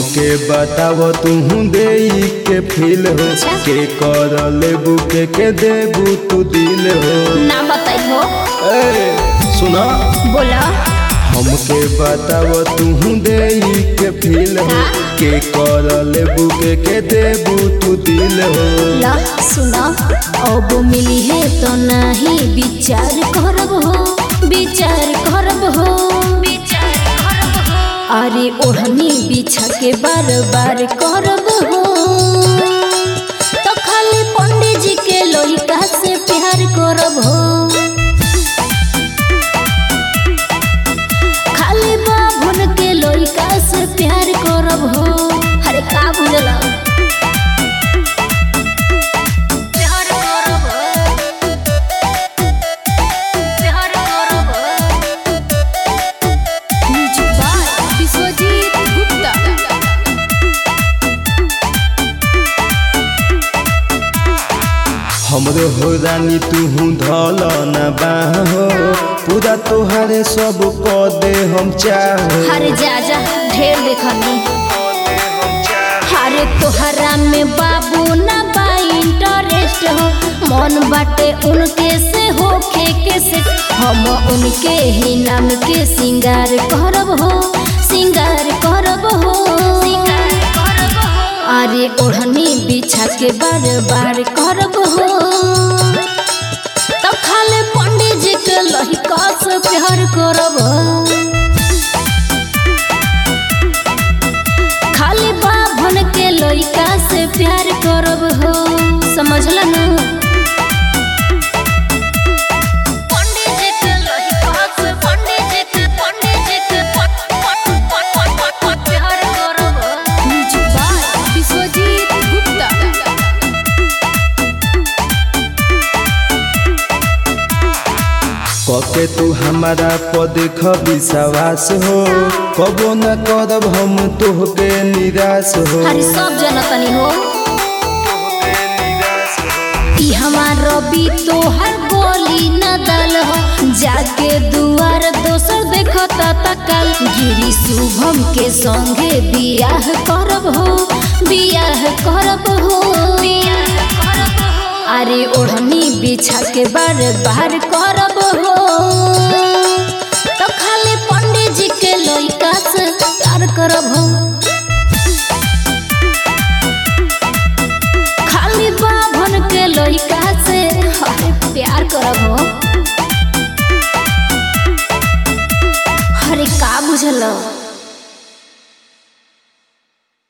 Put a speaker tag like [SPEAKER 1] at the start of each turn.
[SPEAKER 1] हमके बताव तू दे के फील हो
[SPEAKER 2] अच्छा।
[SPEAKER 1] के कर लेबू के के देबू तू दिल हो
[SPEAKER 2] ना बताई हो
[SPEAKER 1] ए सुना
[SPEAKER 2] बोला
[SPEAKER 1] हमके बताव तू दे के फील हो
[SPEAKER 2] हाँ।
[SPEAKER 1] के कर लेबू के के देबू तू दिल हो
[SPEAKER 2] ला सुना अब मिली है तो नहीं विचार करब हो विचार करब हो विचार करब हो अरे ओढ़नी बिछा के बार बार करब हो तो खाली पंडित जी के लड़का से प्यार करब हो खाली बाभन के लड़का से प्यार करब हो अरे का बुझला प्यार करब प्यार करब म्यूजिक बाय विश्वजीत गुप्ता
[SPEAKER 1] हमरो हो रानी तू धल न बाहो पूरा तोहारे सब क दे हम चाहो
[SPEAKER 2] हर जा जा ढेर देखनी हरे तोहरा में बाबू ना बा इंटरेस्ट हो मन बाटे उनके से होखे के से हम उनके ही नाम के सिंगार करब हो सिंगार करब हो सिंगार करब हो अरे ओढ़नी बिछा के बार बार करब हो तब खाले पंडित जी के लहिका से प्यार करब खाली बाभन के लइका से प्यार करब हो समझल न पंडित जी के लइका से पंडित जी के पंडित जी के पट पट पट पट पट पट प्यार करब म्यूजिक बाय विश्वजीत गुप्ता
[SPEAKER 1] कके तू हमारा पद विश्वास हो कबो न करब हम तोहके निराश हो
[SPEAKER 2] अरे सब जनतनी हो ई हमार रवि तोहर बोली न दल हो जाके दुआर दोसर देखता तकल गिरी शुभम के संगे बियाह करब हो बियाह करब हो अरे ओढ़नी बिछा के बार बार करब हो तो खाली पंडित जी के लइका से प्यार करब हो खाली बाभन के लइका से अरे प्यार करब हो अरे का बुझल